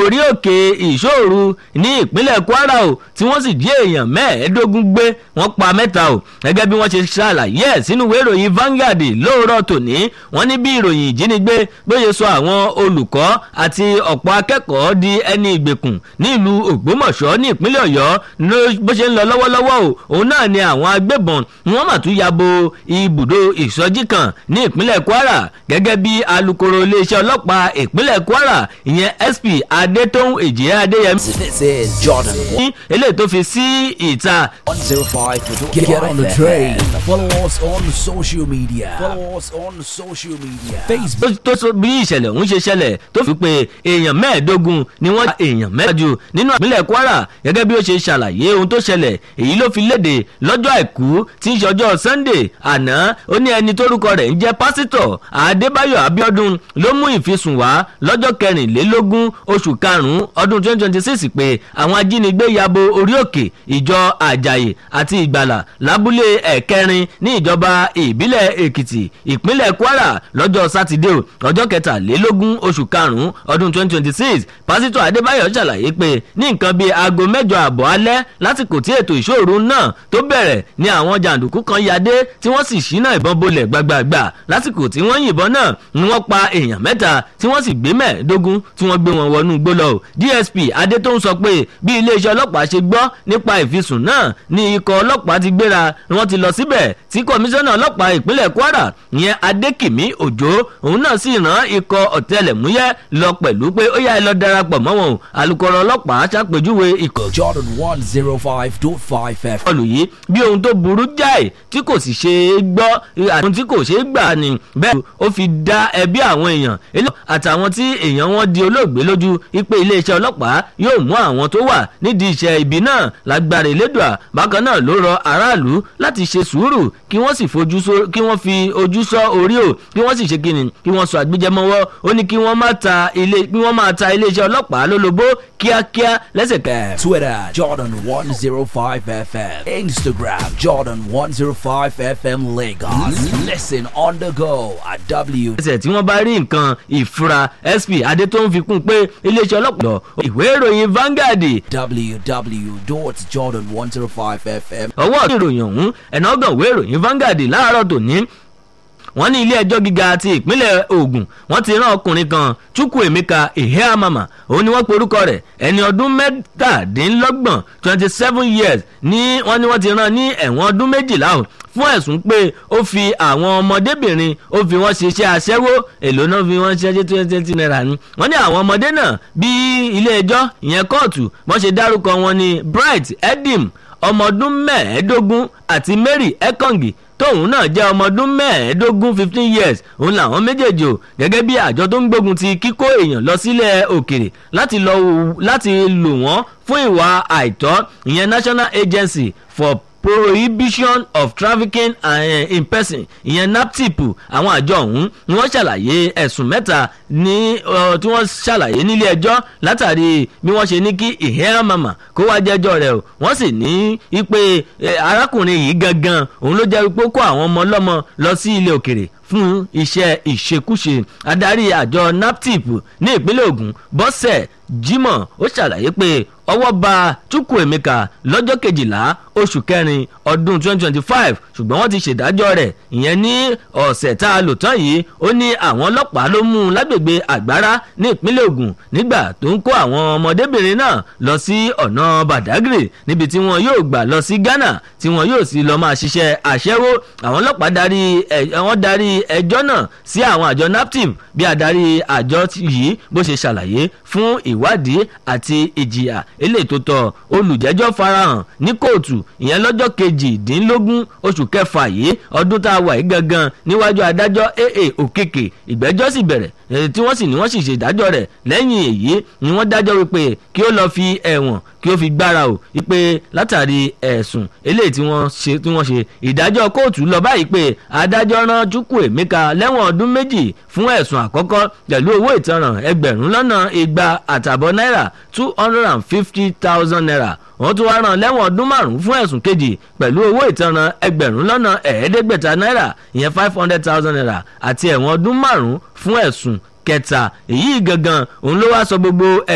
orí òkè ìṣòru ní ìpínlẹ̀ kwara o tí wọ́n sì jí èèyàn mẹ́ẹ̀ẹ́dógún gbé wọ́n pa mẹ́ta o gẹ́gẹ́ bí wọ́n ṣe ṣàlàyé ẹ̀ sínú ìwé ìròyìn Vanguard lóòrọ̀ tòní wọ́n ní bí ìròyìn ìjínigbé bóyá sọ àwọn olùkọ́ àti ọ̀pọ̀ akẹ́kọ̀ọ́ di ẹni ìgbèkùn nílùú ògbómọ̀ṣọ́ ní ìpínlẹ̀ ọ̀yọ́ bó ṣe ń lọ lọ́wọ́lọ́wọ́ o òun náà ni àwọn agbébọn wọ́n mà tún ya bo ibùdó ìsọjí kan ní ìpínlẹ̀ kwara gẹ́gẹ́ bí alukoro iléeṣẹ́ ọlọ́pàá ìpínlẹ̀ kwara ìyẹn sp adétóhùn èjìyẹ adéyẹmí. This is Jordan ní eléyìí tó fi sí ìta 105. Get, get on the train. Follow us on social media. Follow us on social media. Facebook. tó tó so bí ìṣẹ̀lẹ̀ ọ̀hún ṣe ṣẹlẹ̀ tó fi pé èèyàn mẹ́ẹ̀ẹ́dógún ni wọ́n èèyàn mẹ́ẹ̀ẹ́dógún nínú ìpínlẹ̀ kwara gẹ́gẹ́ bí ó ṣe ṣàlàyé ohun tó ṣẹlẹ̀ èyí ló fi léde lọ́jọ́ àìkú tí ń ṣọjọ́ sunday àná ó ní ẹni tórúkọ rẹ̀ ń jẹ́ pásítọ̀ adébáyọ̀ abíọ́dún ló mú ìfisùn wá lọ́jọ́ kẹrìnlélógún oṣù karùn-ún ọdún twenty twenty six pé àwọn ajínigbé yabo orí òkè ìjọ àjàyè àti ìgbàlà lábúlé ẹ̀kẹrin ní ìjọba ìbílẹ̀ èkìtì ìpínlẹ̀ kwara lọ́jọ́ sátidé o ọjọ́ kẹtàlélógún oṣù karùn-ún ọdún twenty twenty six pásítọ̀ adébáyọ̀ ṣàlàyé pé ní nǹkan bíi aago mẹ́jọ àbọ̀ alẹ́ lásìkò tí ètò ìṣòro náà tó bẹ̀rẹ̀ ni àwọn jàǹdùkú kan yadé tí wọ́n sì ṣínà ìbọn bolẹ̀ gbàgbàgbà lásìkò tí wọ́n yìnbọn náà ni wọ́n pa èèyàn mẹ́ta tí wọ́n sì gbé mẹ́ẹ̀ẹ́dógún tí wọ́n gbé wọn wọnú igbó lọ dsp adétóun sọ pé bí iléeṣẹ́ ọlọ́pàá ṣe gbọ́ nípa ìfisùn náà ni ikọ̀ ọlọ́pàá ti gbéra wọ́n ti lọ síbẹ̀ tí kọmíṣánná ọlọ́pàá ìpínlẹ̀ kwara ìyẹn adékìmí òjò òun náà sì rán ikọ̀ ọ̀tẹlẹ̀múyẹ́ lọ pẹ̀lú pé ó yá ẹ lọ darapọ̀ mọ́ wọn o alukoro ọlọ́pàá ṣàpèjúwe ikọ̀ Jordan 105.5 FM. ìkọlù yìí bí ohun tó burú jáì tí kò sì ṣe é gbọ́ àti ohun tí kò ṣe é gbà ni bẹ́ẹ̀ ó fi dá ẹbí àwọn èèyàn eléyìí àtàwọn tí èèyàn wọn di olóògbé lójú ipe iléeṣẹ́ ọlọ́pàá yóò mú àwọn tó wà nídìí iṣẹ́ ibi náà lágbára elédùà bákan náà ló rọ aráàlú láti ṣe sùúrù kí wọ́n sì fojú sọ kí wọ́n fi ojú sọ orí o kí wọ́n sì ṣe kíni kí wọ́n sọ àgbéjẹmọ́wọ́ ó ní kí wọ́n má ta ilé kí wọ́n máa ta iléeṣẹ́ ọlọ́pàá lólobó kíákíá lẹ́sẹ̀kẹ́. Twitter Jordan 105 FM. Instagram Jordan 105 FM Lagos. Listen on the go at W. ẹsẹ̀ tí wọ́n bá rí nǹkan ìfura sp adétòun fi kún un pé iléeṣẹ́ ọlọ́pàá ìwé ìròyìn Vanguard www.jordan105fm. ọwọ́ ìròyìn ọ̀hún ẹ̀nà ọgàn ìwé ìròyìn Vanguard láàárọ̀ tòní wọ́n ní ilé ẹjọ́ gíga ti ìpínlẹ̀ Ògùn wọ́n ti rán ọkùnrin kan Chukwuemeka Eheamama òun ni wọ́n porúkọ rẹ̀ ẹni ọdún mẹ́tàdínlọ́gbọ̀n twenty seven years ní wọ́n ní wọ́n ti rán ní ẹ̀wọ̀n ọdún méjìlá o fún ẹ̀sùn pé ó fi àwọn ọmọdébìnrin ó fi wọ́n ṣiṣẹ́ aṣẹ́wó èlò náà fi wọ́n ṣiṣẹ́ twenty twenty naira ni wọ́n ní àwọn ọmọdé náà bí ilé ẹjọ́ ìyẹn kóòtù wọ́n ṣe dárúkọ wọn ní Bright Edim ọmọ ọdún mẹ́ẹ̀ẹ́dógún àti Mary Ekongi tóun náà jẹ́ ọmọ ọdún mẹ́ẹ̀ẹ́dógún fifteen years òun làwọn méjèèjì o gẹ́gẹ́ bí àjọ tó ń gbógun ti kíkó èèyàn lọ sílẹ̀ òkèrè láti lọ láti lò wọ́n fún ìwà àìtọ́ ìyẹn National Agency for prohibition of trafficking uh, in person ìyẹn naptip àwọn àjọ ọ̀hún ni wọ́n ṣàlàyé ẹ̀sùn mẹ́ta ní uh, tí wọ́n ṣàlàyé nílé ẹjọ́ látàrí bí wọ́n ṣe ní kí Eheamama kó wá jẹ́jọ́ rẹ̀ o wọ́n sì ní ipe arákùnrin yìí gangan òun ló jẹ́ wípé ó kó àwọn ọmọ ọlọ́mọ lọ sí ilé òkèrè fún iṣẹ́ ìṣekúṣe adarí àjọ naptip ní ìpínlẹ̀ Ògùn bọ́sẹ̀ Jimoh ó ṣàlàyé pé ọwọ́ ba Chukwuemeka lọ́jọ́ kejìlá oṣù kẹrin ọdún 2025 ṣùgbọ́n wọ́n ti ṣèdájọ́ rẹ̀ ìyẹn ní ọ̀sẹ̀ tá a lò tán yìí ó ní àwọn ọlọ́pàá ló mú un lágbègbè àgbára ní ìpínlẹ̀ Ògùn nígbà tó ń kó àwọn ọmọdébìnrin náà lọ sí ọ̀nà Badagry níbi tí wọn yóò gbà lọ sí Ghana tí wọn yóò sì lọ máa ṣiṣẹ́ àṣẹ́wó àwọn ọlọ́pàá darí wọ́n darí ẹjọ́ náà sí àwọn àjọ naptip bí adarí àjọ yìí bó ṣe ṣàlàyé fún ìwádìí àti ìjìyà eléyìí tó tọ́ olùjẹ́jọ́ farahàn ní kóòtù ìyẹn lọ́jọ́ kejìdínlógún oṣù kẹfà yìí ọdún tá a wà yìí gangan níwájú adájọ́ aa òkèkè ìgbẹ́jọ́ sì bẹ̀rẹ̀ tí wọ́n sì ní wọ́n sì ṣèdájọ́ rẹ̀ lẹ́yìn èyí ni wọ́n dájọ́ wípé kí ó lọ́ọ́ fi ẹ̀wọ̀n kí ó fi gbára o wípé látàrí ẹ̀sùn eléyìí tí wọ́n ṣe tí wọ́n ṣe ìdájọ́ kóòtù lọ báyìí pé adájọ́ rán Chukwuemeka lẹ́wọ̀n ọdún méjì fún ẹ̀sùn àkọ́kọ́ pẹ̀lú owó ìtanràn ẹgbẹ̀rún lọ́nà igba àtàbọ̀ náírà two hundred and fifty thousand naira wọ́n tún wá rán lẹ́wọ̀n ọdún márùn-ún fún ẹ̀sùn kejì pẹ̀lú owó ìtanràn ẹgbẹ̀rún lọ́nà ẹ̀ẹ́dẹ́gbẹ̀ta náírà ìyẹn five hundred thousand naira àti ẹ̀wọ̀n ọdún márùn-ún fún ẹ̀sùn kẹta èyí gangan òun ló wá sọ gbogbo